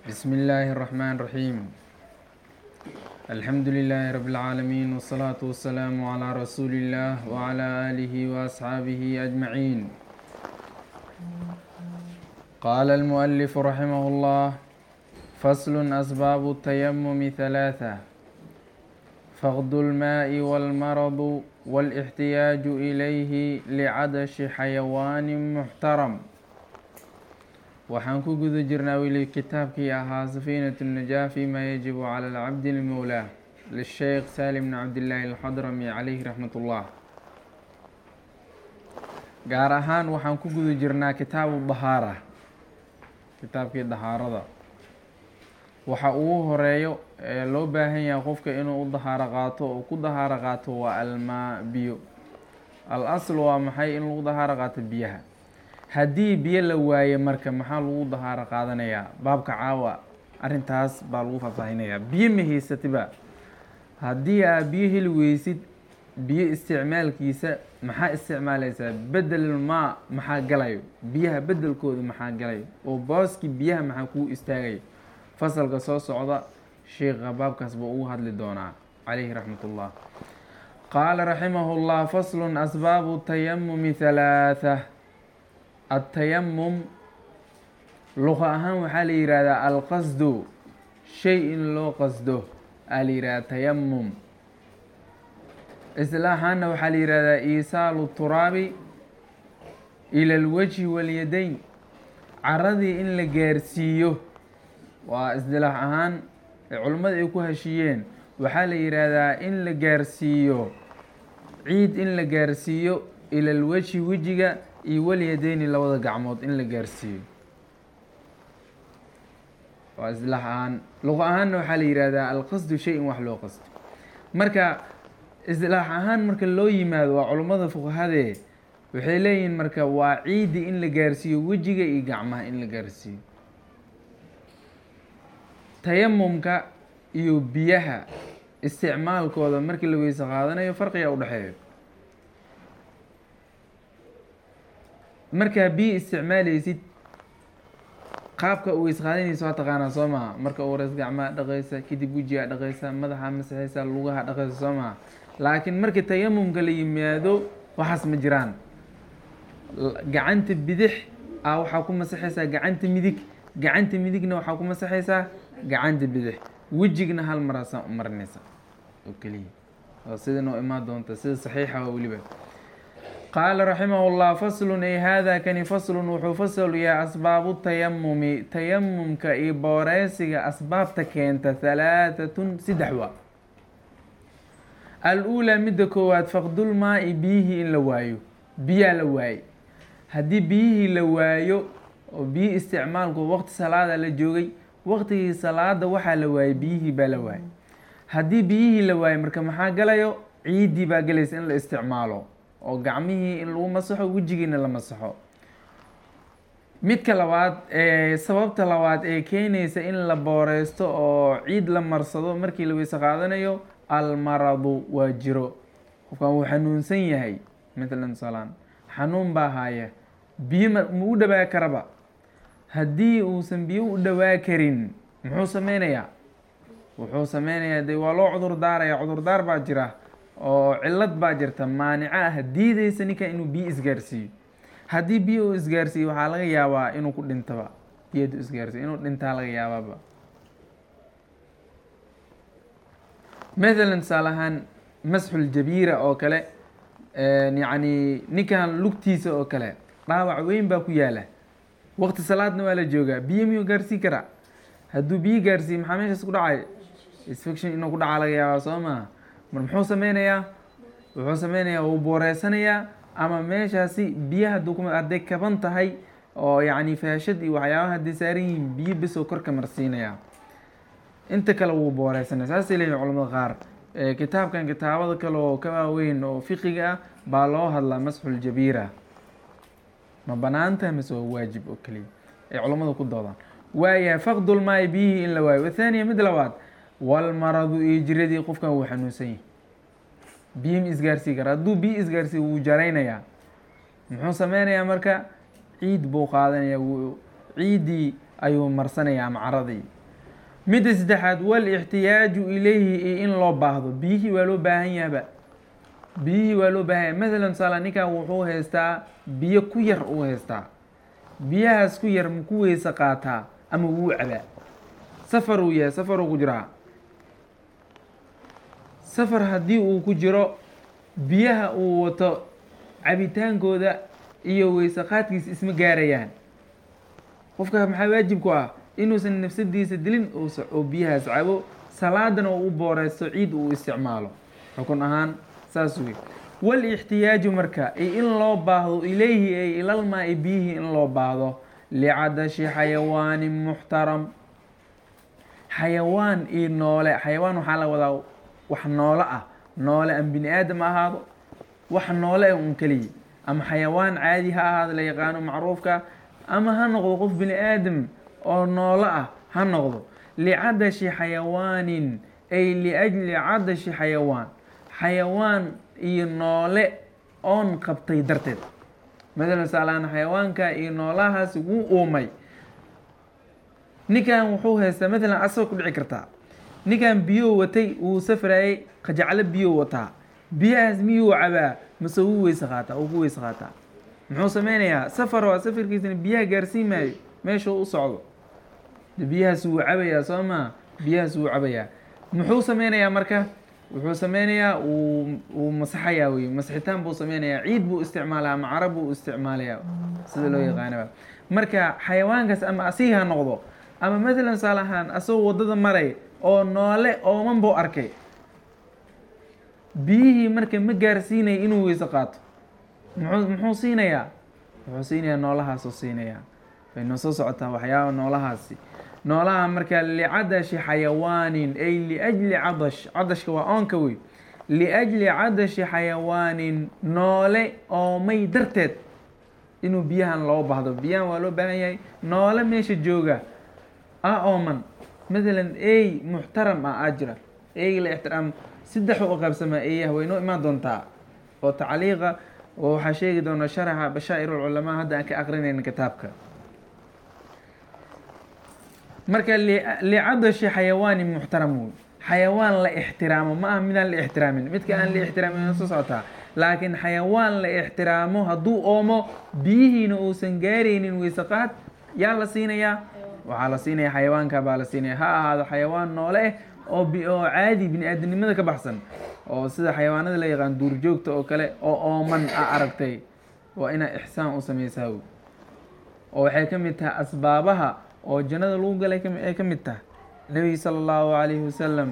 بسم الله الرحمن الرحيم الحمد لله رب العالمين والصلاة والسلام على رسول الله وعلى آله وأصحابه أجمعين قال المؤلف رحمه الله فصل أسباب التيمم ثلاثة فقد الماء والمرض والاحتياج إليه لعدش حيوان محترم waxaan ku guda jirnaa weli kitaabkii ahaa safiinat الnajaa fima yajibu calى اlcabdi lmowlaa lisheekh salim bn cabdillaahi alxadrami calayhi raxmat ullah gaar ahaan waxaan ku guda jirnaa kitaabu dahaara kitaabkii dahaarada waxa ugu horeeyo ee loo baahan yahay qofka inuu u dahaaro qaato oo ku dahaaro qaato waa almaa biyo al asl waa maxay in lagu dahaaro qaato biyaha haddii biyo la waaye marka maxaa lagu dahaaro qaadanayaa baabka caawa arrintaas baa lagu faahfaahinayaa biyo ma haysatiba haddii aa biyo heli weysid biyo isticmaalkiisa maxaa isticmaaleysaa bedelmaa maxaa galayo biyaha bedelkooda maxaa galayo oo booskii biyaha maxaa kuu istaagayo fasalka soo socda sheikha baabkaas buu ugu hadli doonaa calayhi raxmat ullah qaala raximahu llah faslun asbaabu tayamumi halaatha atayamum luqa ahaan waxaa la yihahdaa alqasdu shay in loo qasdo aa la yihahdaa tayamum islaaxaanna waxaa la yihahdaa iisaalu turaabi ila alwajhi walyadayn caradii in la gaarsiiyo waa isdilaax ahaan culimmada ay ku heshiiyeen waxaa la yihahdaa in la gaarsiiyo ciid in la gaarsiiyo ila alwajhi wejiga iyo walyadeyni labada gacmood in la gaarsiiyo waa islaax ahaan luqa ahaanna waxaa la yihahdaa alqasdu shay in wax loo qasdo marka islaax ahaan marka loo yimaado waa culummada fuqahadee waxay leeyihiin marka waa ciidi in la gaarsiiyo wejiga iyo gacmaha in la gaarsiiyo tayamumka iyo biyaha isticmaalkooda markii la weyse qaadanayo farqiga udhexeeyo markaa biyo isticmaaleysid qaabka u weys qaadanaysa waa taqaanaa soo maha marka u horeys gacmaha dhaqaysa kadib wejigaa dhaqaysa madaxa masaxaysa lugaha dhaqaysa soo maha laakiin markii tayamumka la yimaado waxaas ma jiraan gacanta bidix a waxaa ku masaxaysaa gacanta midig gacanta midigna waxaa ku masaxaysaa gacanta bidix wejigna hal maraasaa u marinaysa oo keliya oo sida noo imaan doonta sida saxiixa waa weliba qaala raximah llah faslun ay hada kani faslun wuxuu fasal yahay asbaabu tayamumi tayamumka iyo booreysiga asbaabta keenta halaatatun saddex waa al-uulaa midda koowaad faqdulmaa-i biyihii in la waayo biyaa la waaye haddii biyihii la waayo oo biyi isticmaalku waqti salaada la joogay waqtigii salaada waxaa la waayey biyihii baa la waayey haddii biyihii la waayo marka maxaa galayo ciiddii baa galaysa in la isticmaalo oo gacmihii in lagu masaxo wejigiina la masaxo midka labaad ee sababta labaad ee keenaysa in la booreysto oo ciid la marsado markii la weyse qaadanayo almaradu waa jiro qofkan wuu xanuunsan yahay matalan salaan xanuun baa haaya biyo ma ma u dhawaa karaba haddii uusan biyo u dhawaa karin muxuu sameynayaa wuxuu sameynayaa de waa loo cudur daaraya cudurdaar baa jira oo cilad baa jirta maanico ah diideysa ninka inuu biyo isgaarsiiyo haddii biyo uu isgaarsiiyo waxaa laga yaabaa inuu ku dhintaba biyadu isgaarsiiyo inuu dhintaa laga yaabaaba mathalan tusaale ahaan masxuljabiira oo kale yacni ninkan lugtiisa oo kale dhaawac weyn baa ku yaala waqti salaadna waa la joogaa biyo miyuu gaarsiin karaa hadduu biyo gaarsiiyo maxaa meeshaas ku dhacay infection inuu ku dhacaa laga yaabaa soo maha mar muxuu sameynayaa wuxuu sameynayaa wuu booreysanayaa ama meeshaasi biyaha dukuma hadday kaban tahay oo yacni faashad iyo waxyaabaha hadday saaran yihiin biyo besoo korka marsiinayaa inta kale wuu booreysanaya saasay leeyihin culamada qaar kitaabkan kitaabada kale oo ka waaweyn oo fiqiga ah baa loo hadlaa masxuljabiira ma banaantahay mase waa waajib oo keliya ay culammadu ku doodaan waayahay faqdulmaai biyihii in la waayo wathaaniya mid labaad walmaradu iyo jiradii qofkan wuu xanuunsan yahay biyo ma isgaarsii kara hadduu biyo isgaarsiiyo wuu jaraynayaa muxuu sameynayaa marka ciid buu qaadanayaa wuu ciiddii ayuu marsanayaa ama caradii midda saddexaad walixtiyaaju ilayhi iyo in loo baahdo biyihii waa loo baahan yahaba biyihii waa loo baahan yaha mathalan tusaala ninkan wuxuu haystaa biyo ku yar uu haystaa biyahaas ku yar ma ku weyse qaataa ama wuu cabaa safar uu yahay safar uu ku jiraa safar haddii uu ku jiro biyaha uu wato cabitaankooda iyo weyse qaadkiisa isma gaarayaan qofka maxaa waajib ku ah inuusan nafsadiisa dilin oo biyahaas cabo salaadana uu u booreysto ciid uu isticmaalo xukun ahaan saas wey walixtiyaaju marka iyo in loo baahdo ilayhi ay ilalmaa i biyihii in loo baahdo licadashi xayawaanin muxtaram xayawaan iyo noole xayawaan waxaa la wadaa wax noole ah noole ama bini aadam ahaado wax noole un keliya ama xayawaan caadi ha ahaado la yaqaano macruufka ama ha noqdo qof bini aadam oo noolo ah ha noqdo licadashi xayawaanin ay liajli cadashi xayawaan xayawaan iyo noole oon qabtay darteed mathalan saalaan xayawaanka iyo noolahaas wuu uumay ninkan wuxuu haystaa mathalan asagoo ku dhici kartaa ninkan biyuu watay wuu safraayey qajaclo biyuu wataa biyahaas miyuu cabaa mase wuu weyse qaataa uu ku weyse qaataa muxuu sameynayaa safar waa safarkiisana biyaha gaarsiin maayo meeshuu u socdo de biyahaas wuu cabayaa soo maa biyahaas wuu cabayaa muxuu sameynayaa marka wuxuu sameynayaa uu uu masaxayaa wey masixitaan buu sameynayaa ciid buu isticmaalaa ama carab buu isticmaalayaa sida loo yaqaanaba marka xayawaankaas ama asigi ha noqdo ama mathalan tusaale ahaan asagoo waddada maray oo noole ooman buu arkay biyihii marka ma gaarsiinaya inuu weyse qaato muxuu muxuu siinayaa wuxuu siinayaa noolahaasuu siinayaa way noo soo socotaa waxyaaba noolahaasi noolaha marka licadashi xayawaanin ay liajli cadash cadashka waa oonka wey liajli cadashi xayawaanin noole oomay darteed inuu biyahan loo baahdo biyahan waa loo baahan yahay noole meesha jooga ah ooman mathalan ey muxtaram ah aa jira eyga la ixtiraam saddex u qaybsamaa eeyaha way noo imaan doontaa oo tacliiqa oo waxaa sheegi doona sharaxa bashaa'ir ulculamaa hadda aan ka aqrinayna kitaabka marka licadashi xayawaani muxtaram wey xayawaan la ixtiraamo ma aha midaan la ixtiraamin midka aan la ixtiraamin soo socotaa laakiin xayawaan la ixtiraamo hadduu oomo biyihiina uusan gaaraynin weysaqaad yaa la siinayaa waxaa la siinaya xayawaanka baa la siinaya ha ahaado xayawaan noole eh oo oo caadi bini aadamnimada ka baxsan oo sida xayawaanada la yaqaan duurjoogta oo kale oo ooman a aragtay waa inaa ixsaan u sameysaa wey oo waxay ka mid tahay asbaabaha oo jannada lagu galay ay ka mid tahay nebiga sala allahu calayhi wasalam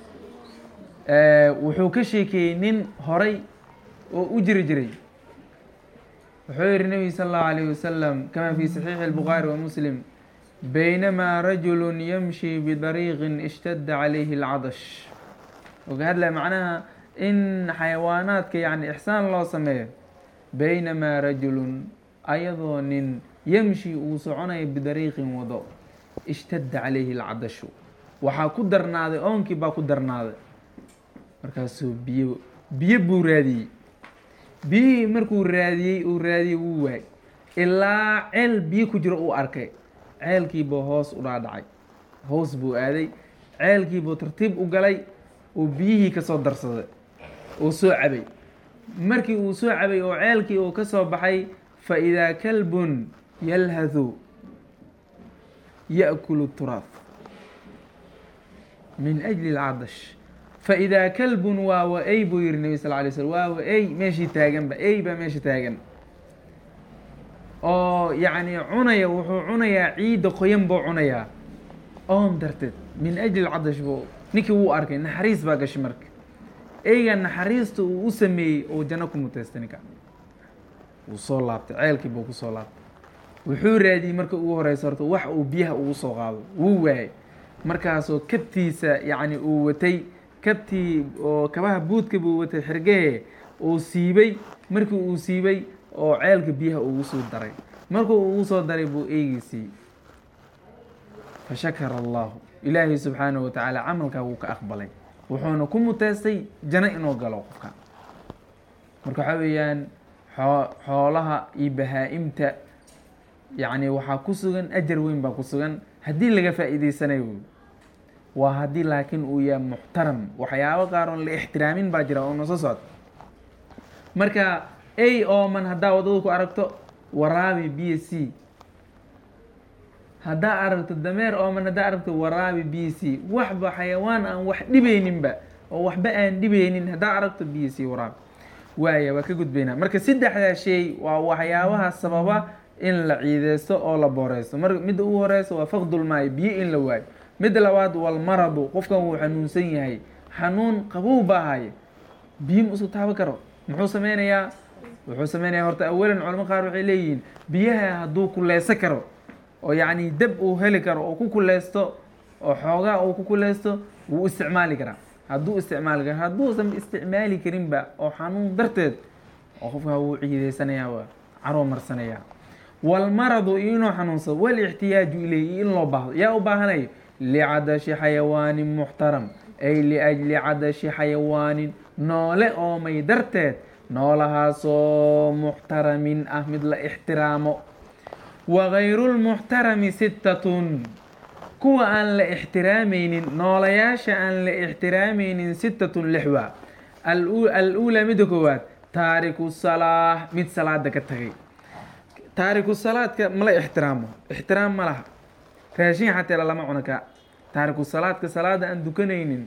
wuxuu ka sheekeeyey nin horay oo u jiri jiray wuxuu yihi nebiga sala allahu alayhi wasalam kama fi saxiixi albukhaari wa muslim baynamaa rajulu yamshi bidariiqin ishtadda calayhi alcadash oo ka hadlaya macnaha in xayawaanaadka yacni ixsaan loo sameeyo baynamaa rajulun ayadoo nin yamshi uu soconayo bidariiqin wado ishtadda calayhi alcadashu waxaa ku darnaaday oonkii baa ku darnaaday markaasuu biyo biyo buu raadiyey biyihii markuu raadiyey uu raadiyey wuu waay ilaa ceel biyo ku jiro uu arkay ceelkiibuu hoos u dhaadhacay hoos buu aaday ceelkiibuu tartiib u galay uu biyihii ka soo darsaday uu soo cabay markii uu soo cabay oo ceelkii uu ka soo baxay fa idaa kalbun yalhadu yaأkulu turaaf min ajli اlcadash faidaa kalbun waa wa ey buu yihi nebi sal lay slm waa wa ey meeshii taaganba ey baa meesha taagan oo yacni cunaya wuxuu cunayaa ciidda qoyan buu cunayaa oon darteed min ajli lcadash buu ninkii wuu arkay naxariis baa gashay marka eyga naxariista uu u sameeyey oo janno ku mutaystay ninka wuu soo laabtay ceelkii buu kusoo laabtay wuxuu raadiyey marka ugu horeysa horta wax uu biyaha ugu soo qaado wuu waayay markaasoo kabtiisa yacni uu watay kabtii oo kabaha buudka buu watay xirgehe uu siibay markii uu siibay oo ceelka biyaha ugu soo daray markuu ugu soo daray buu eegiisii fashakara allahu ilaahay subxaanahu watacaala camalkaa wuu ka aqbalay wuxuuna ku muteystay jano inuu galo qofka marka waxaa weeyaan xoo xoolaha iyo bahaa-imta yacni waxaa ku sugan ajar weyn baa ku sugan haddii laga faa'iideysanayo wey waa haddii laakiin uu yahay muxtaram waxyaabo qaar oon la ixtiraamin baa jira oo noso socda marka a ooman haddaa waddada ku aragto waraabi b c haddaa aragto dameer ooman haddaa aragto waraabi b c waxba xayawaan aan wax dhibeyninba oo waxba aan dhibeynin haddaa aragto b c waraabi waaya waa ka gudbaynaa marka saddexdaa shay waa waxyaabaha sababa in la ciideysto oo la booreysto mar midda ugu horeysa waa faqdulmaayo biyo in la waayo midda labaad walmaradu qofkan wuu xanuunsan yahay xanuun qabow baa haya biyo ma isku taaban karo muxuu sameynayaa wuxuu sameynayaa horta awalan culamo qaar waxay leeyihiin biyaha hadduu kuleysan karo oo yacni dab uu heli karo oo ku kuleysto oo xoogaa uu ku kuleysto wuu isticmaali karaa hadduu isticmaali karo hadduusan isticmaali karinba oo xanuun darteed oo qofkaa wuu ciideysanayaa waa caroo marsanayaa walmaradu iyo inuu xanuunsado walixtiyaaju ileyhi in loo baahdo yaa u baahanayo licadashi xayawaanin muxtaram ay liajli cadashi xayawaanin noole oomay darteed noolahaasoo muxtaramin ah mid la ixtiraamo wagayru lmuxtarami sittatun kuwa aan la ixtiraameynin noolayaasha aan la ixtiraameynin sittatun lixwa al-uulaa midda koowaad taariku salaah mid salaada ka tagay taariku salaadka mala ixtiraamo ixtiraam ma laha raashin xataa lama cuno ka taariku salaadka salaada aan dukanaynin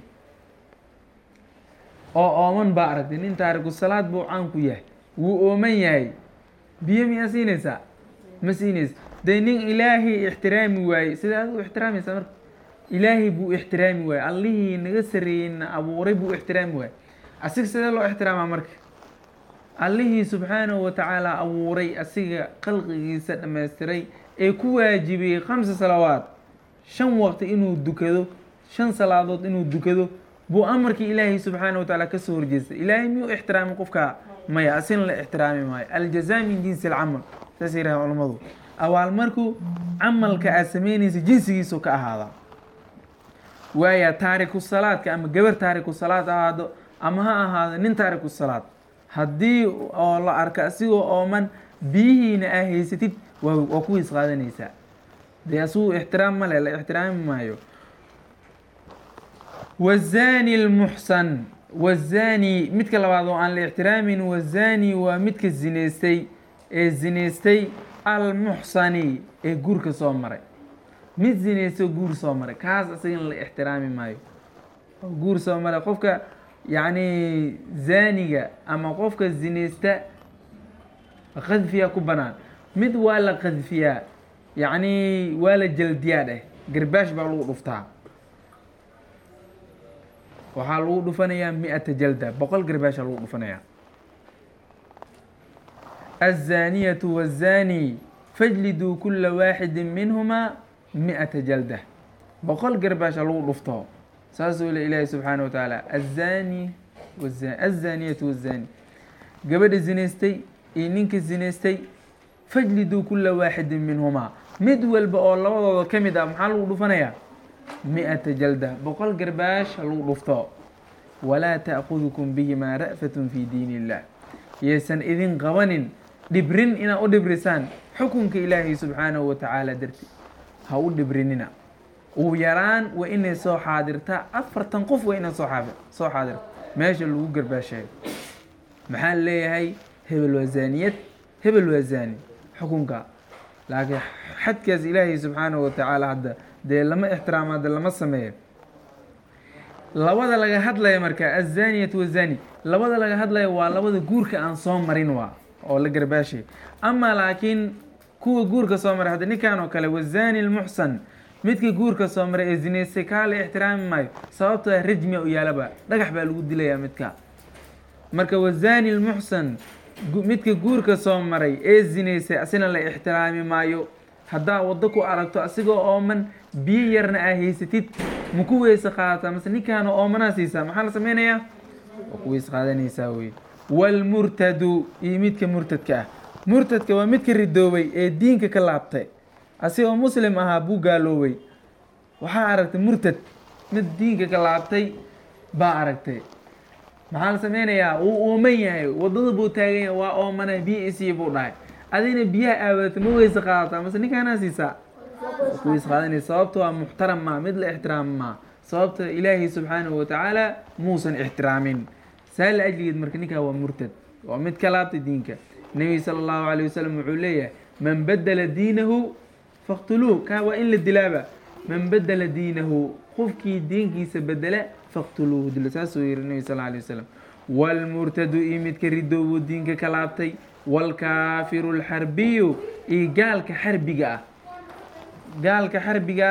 oo ooman baa aragtay nin taariku salaad buu caan ku yahay wuu ooman yahay biyo miyaa siinaysaa ma siinaysa dee nin ilaahay ixtiraami waayey sida ad u ixtiraamaysaa marka ilaahay buu ixtiraami waayey allihii naga sareeyey na abuuray buu ixtiraami waayey asiga sidee loo ixtiraamaa marka allihii subxaanahu watacaala abuuray asiga khalqigiisa dhammaystiray ee ku waajibiyey khamsa salawaad shan waqti inuu dukado shan salaadood inuu dukado buu amarkii ilaahay subxaanahu watacaala kasoo horjeestay ilaahay miyuu ixtiraami qofka maya asina la ixtiraami maayo aljazaa min jinsi alcamal saas yiraha culamadu abaalmarku camalka aad sameynaysa jinsigiisu ka ahaadaa waaya taariku salaadka ama gabar taariku salaad ahaado ama ha ahaado nin taariku salaad haddii oo la arko asigoo ooman biyihiina aa haysatid waa waa kuwiis qaadanaysaa dee asigu ixtiraam male la ixtiraami maayo wazani lmuxsan wazani midka labaad oo aan la ixtiraamin wazani waa midka zineystay ee zineystay almuxsani ee guurka soo maray mid zineysto guur soo maray kaas asagana la ixtiraami maayo guur soo maray qofka yacni zaaniga ama qofka zineysta qadfiyaa ku banaan mid waa la qadfiyaa yacni waa la jaldiyaa dheh garbaash baa lagu dhuftaa waxaa lagu dhufanayaa mi-ata jalda boqol garbaasha lagu dhufanayaa الزانية والزاني فاجلدوا كل واحد منهما مئة جلدة بقول قرباش لو رفته ساسو إلى سبحانه وتعالى الزاني والزاني الزانية والزاني قبل زنيستي إنك زنيستي فاجلدوا كل واحد منهما مدول بقول الله كم إذا محل رفنايا مئة جلدة بقول قرباش لو رفته ولا تأخذكم بهما رأفة في دين الله يسن إذن قوانين dhibrin inaad u dhibrisaan xukunka ilaahay subxaanahu watacaala darti ha u dhibrinina ugu yaraan waa inay soo xaadirtaa afartan qof waa inay soo xaafi soo xaadirta meesha lagu garbaasheeyo maxaa leeyahay hebel waa zaaniyad hebel waa zaani xukunka laakiin xadkaas ilaahay subxaanahu watacaala hadda dee lama ixtiraamo hadda lama sameeyo labada laga hadlaya marka azaniyatu wazani labada laga hadlaya waa labada guurka aan soo marin waa oo la garbaashay ama laakiin kuwa guurka soo maray hadda ninkan oo kale wazani lmuxsan midka guurka soo maray ee zineystay kaa la ixtiraami maayo sababtoo ah rajmiya u yaalaba dhagax baa lagu dilayaa midka marka wazani lmuxsan midka guurka soo maray ee zineystay asina la ixtiraami maayo haddaa waddo ku aragto asigoo ooman biyo yarna aa haysatid ma ku weyse qaadataa mase ninkaana oomanaa siisaa maxaa la sameynayaa waa ku weyse qaadanaysaa wey walmurtadu iyo midka murtadka ah murtadka waa midka ridoobay ee diinka ka laabtay asigoo muslim ahaa buu gaaloobay waxaa aragtay murtad mid diinka ka laabtay baa aragtay maxaa la sameynayaa wuu ooman yahay wadada buu taagan yahay waa oomana biyo isiya buu dhahay adigna biyaha aawadata ma weyse qaadataa mase ninkaanaa siisaa ku weyse qaadanaysa sababto waa muxtaram maa mid la ixtiraam maa sababta ilaahay subxaanahu watacaala muusan ixtiraamin saa la ajligeed marka ninkaa waa murtad waa mid ka laabtay diinka nebiga sala allahu alayh wasalam wuxuu leeyahay man badela diinahu faqtuluuh kaa waa in la dilaaba man badela diinahu qofkii diinkiisa bedela faqtuluuhu dilo saasuu yihi nebi sal alay wasalam waalmurtadu iyo midka ridoobuu diinka ka laabtay waalkaafiru alxarbiyu iyo gaalka xarbiga ah gaalka xarbiga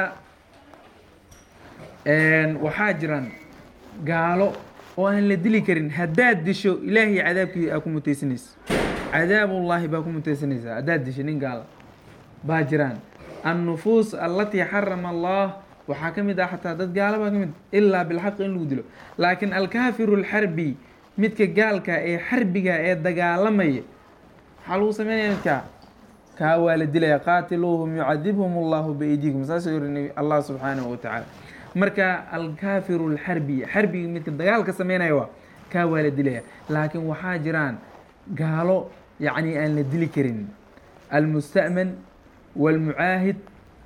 waxaa jiraan gaalo oo aan la dili karin haddaad disho ilaahay cadaabkii aa ku mutaysanaysa cadaabullaahi baa ku mutaysanaysaa haddaad disho nin gaala baa jiraan annufuus allatii xarama allah waxaa ka mid ah xataa dad gaala baa ka mid ilaa bilxaqi in lagu dilo laakiin alkaafiru alxarbi midka gaalka ee xarbiga ee dagaalamaya maxaa lagu sameynaya midkaa kaa waa la dilaya qaatiluuhum yucadibhum allahu biaydiikum saasuu yiri allah subxaanahu watacaala marka alkaafiru alxarbi xarbiga midka dagaalka sameynaya waa kaa waa la dilaya laakiin waxaa jiraan gaalo yacni aan la dili karin almusta'man waalmucaahid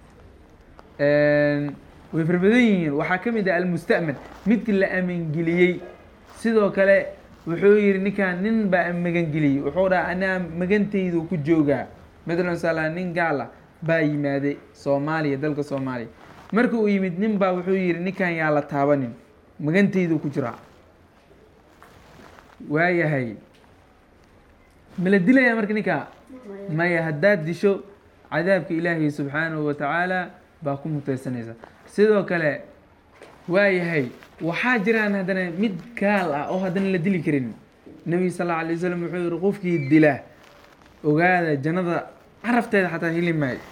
way farbadan yihiin waxaa ka mid ah almusta'man midki la amangeliyey sidoo kale wuxuu yihi ninkaan nin baa magangeliyey wuxuu dhaha anaa magantaydu ku joogaa matalan sala nin gaala baa yimaaday soomaaliya dalka soomaaliya marka uu yimid nin baa wuxuu yihi ninkan yaa la taabanin magantaydu ku jiraa waayahay ma la dilaya marka ninkaa maya haddaad disho cadaabka ilaahay subxaanahu watacaala baa ku mutaysanaysa sidoo kale waayahay waxaa jiraan haddana mid gaal ah oo haddana la dili karin nebiga sal alla alay wasalam wuxuu yihi qofkii dila ogaada jannada carafteeda xataa heli maayo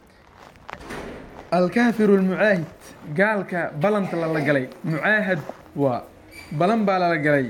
alkaafiru almucaahid gaalka balanta lala galay mucaahad waa balan baa lala galay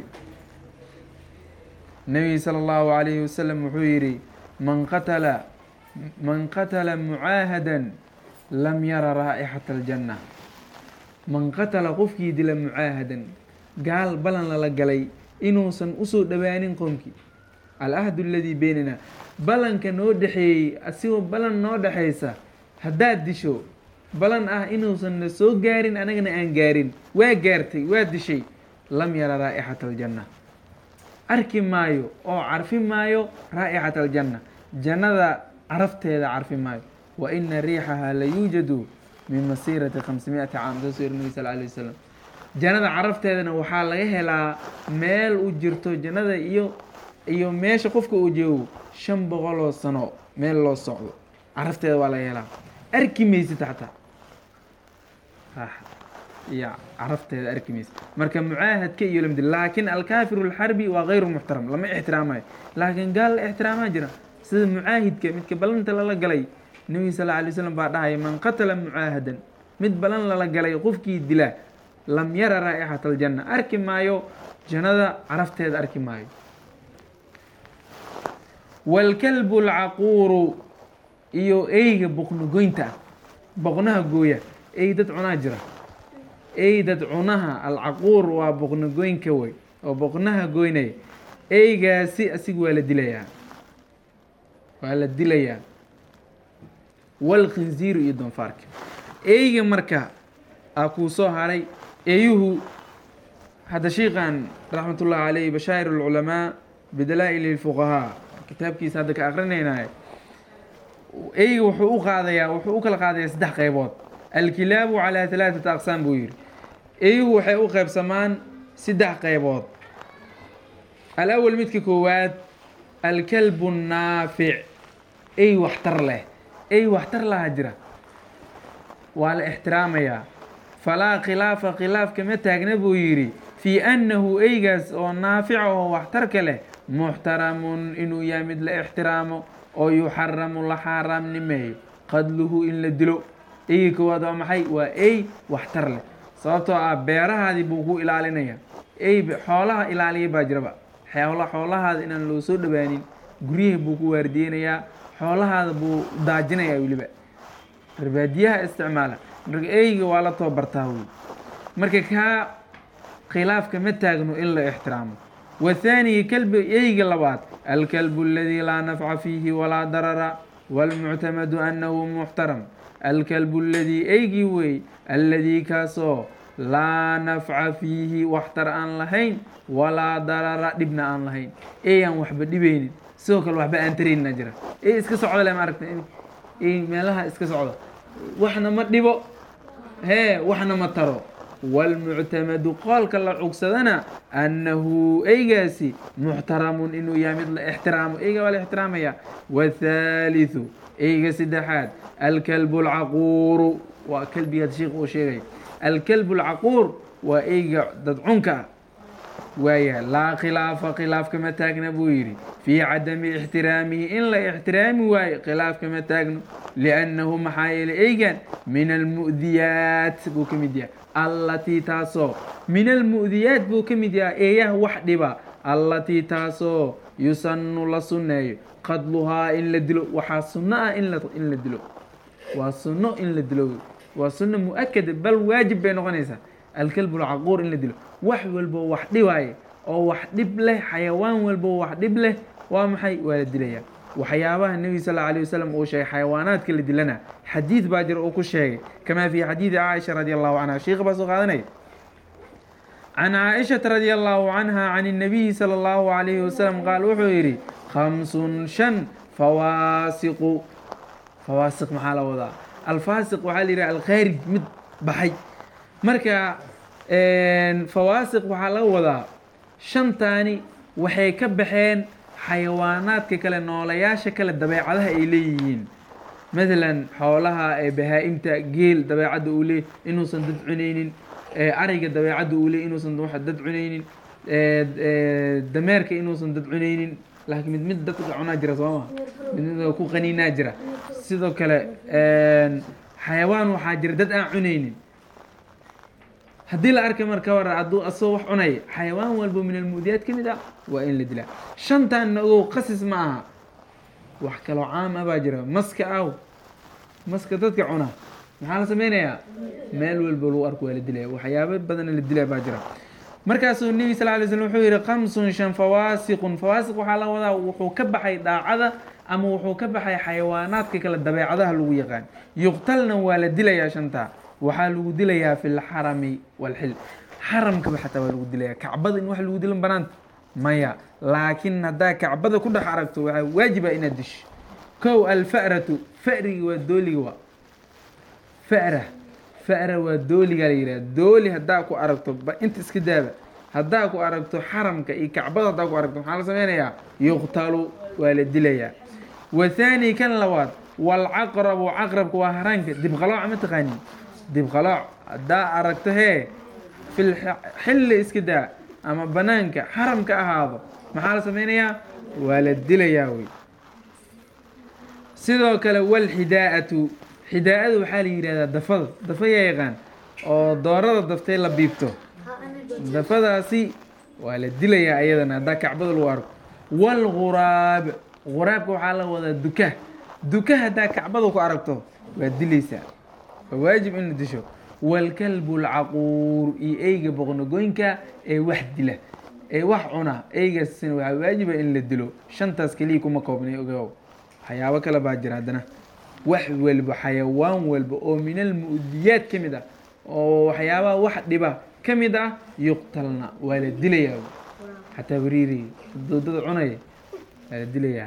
nebiga sala allahu alayhi wasalam wuxuu yidhi man qatala man qatala mucaahadan lam yara raa'ixata aljanna man qatala qofkii dila mucaahadan gaal balan lala galay inuusan usoo dhowaanin qoomkii alahdu aladii beynana balanka noo dhexeeyey asigoo balan noo dhexaysa haddaad disho balan ah inuusan na soo gaarin anagana aan gaarin waa gaartay waa dishay lam yara raa'ixata aljanna arki maayo oo carfi maayo raa'ixata aljanna jannada carafteeda carfi maayo wa ina riixaha la yuujadu min masiirati khamsimiati caam saasuu yiri nabi sal alay wasalam jannada carafteedana waxaa laga helaa meel u jirto jannada iyo iyo meesha qofka uu joogo shan boqoloo sano meel loo socdo carafteeda waa laga helaa arki maysid xataa iyo carafteeda arki maysid marka mucaahadka iyo lamdi laakiin alkaafiru alxarbi waa gayru muxtaram lama ixtiraamayo laakiin gaal la ixtiraamaa jira sida mucaahidka midka balanta lala galay nebiga sal lla alay slam baa dhahaya man qatala mucaahadan mid balan lala galay qofkii dila lam yara raa'ixata aljanna arki maayo jannada carafteeda arki maayo waalkalbu alcaquuru iyo eyga boqno goynta ah boqnaha gooya ey dad cunaa jira ey dad cunaha alcaquur waa boqno goynka wey oo boqnaha goynaya eygaasi asiga waa la dilayaa waa la dilayaa walkhinziiru iyo doonfaarka eyga marka aa kuu soo haray eeyuhu hadda shiikan raxmat ullahi caleyh bashaa'ir alculamaa bidalaa'il lfuqahaa kitaabkiisa hadda ka akrinaynaay eyga wuxuu u qaadayaa wuxuu u kala qaadayaa saddex qaybood alkilaabu calaa halaaثata aqsaam buu yihi eeyuhu waxay u qaybsamaan saddex qaybood alawal midka koowaad alkalbu naafic ey waxtar leh ey waxtar laha jira waa la ixtiraamayaa falaa khilaafa khilaaf kama taagna buu yidhi fii annahu eygaas oo naafica oo waxtarka leh muxtaramun inuu yahay mid la ixtiraamo oo yuxaramu la xaaraamnimeeyo qadluhu in la dilo eyga koowaad waa maxay waa ey waxtar leh sababtoo ah beerahaadii buu ku ilaalinaya ey xoolaha ilaaliya baa jiraba xoola xoolahaada inaan loo soo dhowaanin guryaha buu ku waardiyeynayaa xoolahaada buu daajinayaa weliba barbaadiyaha isticmaala marka eyga waa la tababartaa wey marka kaa khilaafka ma taagno in la ixtiraamo wathaaniyi kalbi eyga labaad alkalbu aladii laa nafca fiihi walaa darara waalmuctamadu annahu muxtaram alkalbu aladii eygii wey alladii kaasoo laa nafca fiihi waxtar aan lahayn walaa darara dhibna aan lahayn eeyaan waxba dhibaynin sidoo kale waxba aan taraynina jira ey iska socda le maaragta ey meelaha iska socda waxna ma dhibo hee waxna ma taro wاlmuctamadu qoolka la cugsadana annahu eygaasi muxtaramun inuu yahay mid la ixtiraamo eyga waa la ixtiraamaya wاthaalitثu eyga saddexaad alkalbu اlcaquuru waa kelbigaad sheikh uu sheegay alkalbu اlcaquur waa eyga dadcunka ah waaya laa khilaafa khilaaf kama taagna buu yidhi fii cadami ixtiraamihi in la ixtiraami waayo khilaaf kama taagno liannahu maxaa yeelay eygan min almu'diyaat buu ka mid yahay allatii taasoo min almu'diyaat buu ka mid yahay eeyaha wax dhiba allatii taasoo yusannu la sunneeyo qadluhaa in la dilo waxaa sunno ah in la in la dilo waa sunno in la dilo waa sunno mu-akada bal waajib bay noqonaysaa alkalbu lcaquur in la dilo wax walbo wax dhibaaye oo wax dhib leh xayawaan walbo wax dhib leh waa maxay waa la dilaya waxyaabaha nebi sal alla alay wasalam uu sheegay xayawaanaadka la dilana xadiid baa jira uu ku sheegay kamaa fii xadiidi caaisha radi allahu canha sheikh baa soo qaadanaya can caaishata radi allahu canha can الnabiyi salى اllahu alayhi wasalam qaal wuxuu yidhi khamsun shan fawaasiqu fawaasiq maxaa la wadaa alfaasiq waxaa la yidhaha alkhaarij mid baxay marka fawaasiq waxaa laga wadaa shantaani waxay ka baxeen xayawaanaadka kale noolayaasha kale dabeecadaha ay leeyihiin matalan xoolaha ee bahaa-imta geel dabeecadda uu leey inuusan dad cunaynin ariga dabeecadda uu leey inuusan wax dad cunaynin dameerka inuusan dad cunaynin laakiin mid mid dadka cunaa jira soo ma mid mid ku qaniinaa jira sidoo kale xayawaan waxaa jira dad aan cunaynin haddii la arkay marka war hadduu asagoo wax cunaya xayawaan walbo min almuudiyaad ka mid ah waa in la dilaa shantaanna ogow qasis ma aha wax kaloo caam ah baa jira maska aw maska dadka cuna maxaa la sameynayaa meel walbo lagu arko waa la dilaya waxyaabo badana la dilaya baa jira markaasuu nebi sal lay slm wuxuu yihi kamsun shan fawaasiqun fawaasiq waxaa la wadaa wuxuu ka baxay daacada ama wuxuu ka baxay xayawaanaadka kale dabeecadaha lagu yaqaan yuqtalna waa la dilayaa shantaa waxaa lagu dilayaa fi lxarami walxil xaramkaba xataa waa lagu dilaya kacbada in wax lagu dilan banaanta maya laakiin haddaa kacbada ku dhex aragto waxaa waajiba inaad disho kow alfa'ratu fa'riga waa dooliga waa fa'ra fa'ra waa dooliga la yidhaha dooli haddaa ku aragto ba inta iska daaba haddaa ku aragto xaramka iyo kacbada haddaa ku aragto maxaa la sameynayaa yuqtalu waa la dilayaa wathaani kan labaad walcaqrabu caqrabka waa haraanka dibqalooca ma taqaanin dibqalooc haddaa aragto hee fil xilli iska daa ama banaanka xaramka ahaado maxaa la sameynayaa waa la dilayaa wey sidoo kale walxidaa'atu xidaa-ada waxaa la yidhahdaa dafada dafa yaa yaqaan oo doorada daftay la biibto dafadaasi waa la dilayaa ayadana haddaa kacbada lagu arko walguraab guraabka waxaa la wadaa duka duka haddaa kacbada ku aragto waa dilaysaa waa waajib in la disho walkalbu lcaquur iyo eyga boqnogoynka ee wax dila ee wax cuna eygaasina waxaa waajiba in la dilo shantaas keliya kuma koobnay ogow waxyaabo kale baa jira haddana wax walba xayawaan walba oo min almu'diyaad ka mid ah oo waxyaabaha wax dhiba ka mid ah yuqtalna waa la dilayaa xataa bariiri doodada cunaya waa la dilayaa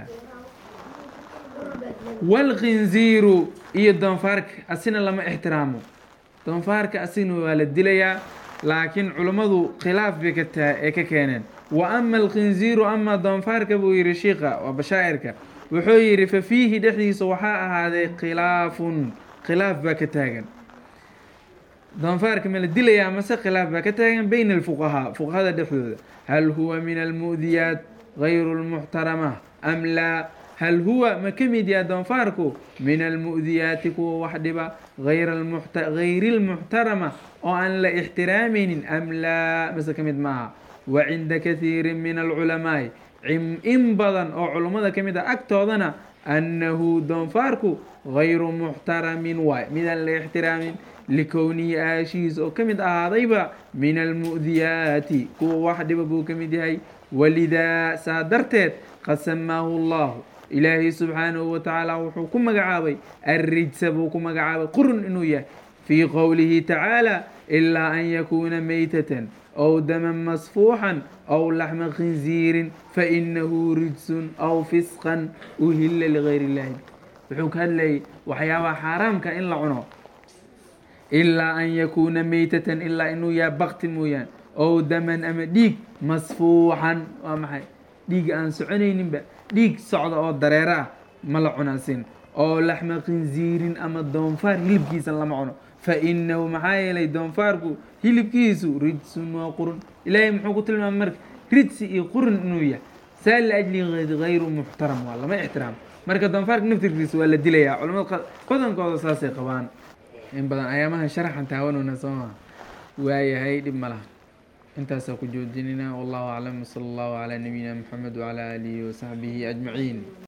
walkhinziiru iyo doonfaarka asina lama ixtiraamo doonfaarka asigna waa la dilayaa laakiin culummadu khilaaf bay ka taa ee ka keeneen wa ama alkhinziiru ama doonfaarka buu yihi shiika waa bashaa'irka wuxuu yidhi fa fiihi dhexdiisa waxaa ahaaday khilaafun khilaaf baa ka taagan doonfaarka ma la dilayaa mase khilaaf baa ka taagan bayna alfuqahaa fuqahada dhexdooda hal huwa min almu'diyaat gayru lmuxtarama am laa hal huwa ma ka mid yaha doonfaarku min almu'diyaati kuwa wax dhiba gayri lmuxtarama oo aan la ixtiraamaynin am laa mase ka mid maaha wa cinda kathiiri min alculamaa'i in badan oo culummada ka mid ah agtoodana annahu doonfaarku gayru muxtaramin waay midaan la ixtiraamin likownihi aashihiis oo ka mid ahaadayba min almu'diyaati kuwa wax dhiba buu ka mid yahay walidaa saa darteed qad samaahu allahu ilaahay subxaanahu wa tacaala wuxuu ku magacaabay arrijsa buu ku magacaabay qurun inuu yahay fii qowlihi tacaala ilaa an yakuuna meytatan aw daman masfuuxan aw laxma khinziirin fainahu rijsun aw fisqan uhilla ligayr illahi wuxuu ka hadlayay waxyaabaha xaaraamka in la cuno ilaa an yakuuna meytatan ilaa inuu yaha bakti mooyaan ow daman ama dhiig masfuuxan waa maxay dhiig aan soconayninba dhiig socda oo dareero ah ma la cunaasin oo laxma khinziirin ama doonfaar hilibkiisa lama cuno fa inahu maxaa yeelay doonfaarku hilibkiisu rijsun waa qurun ilaahay muxuu ku tilmaamay marka rijsi iyo qurun inuu yahay saa liajli hayru muxtaram waa lama ixtiraam marka doonfaarka naftirkiisa waa la dilayaa culamada badankooda saasay qabaan in badan ayaamaha sharaxan taawanuna soo maa waayahay dhib ma laha intaasaa ku joojinayna wallahu aclam sala allahu calaa nabiyina moxamed wacalaa aalihi wasaxbihi ajmaciin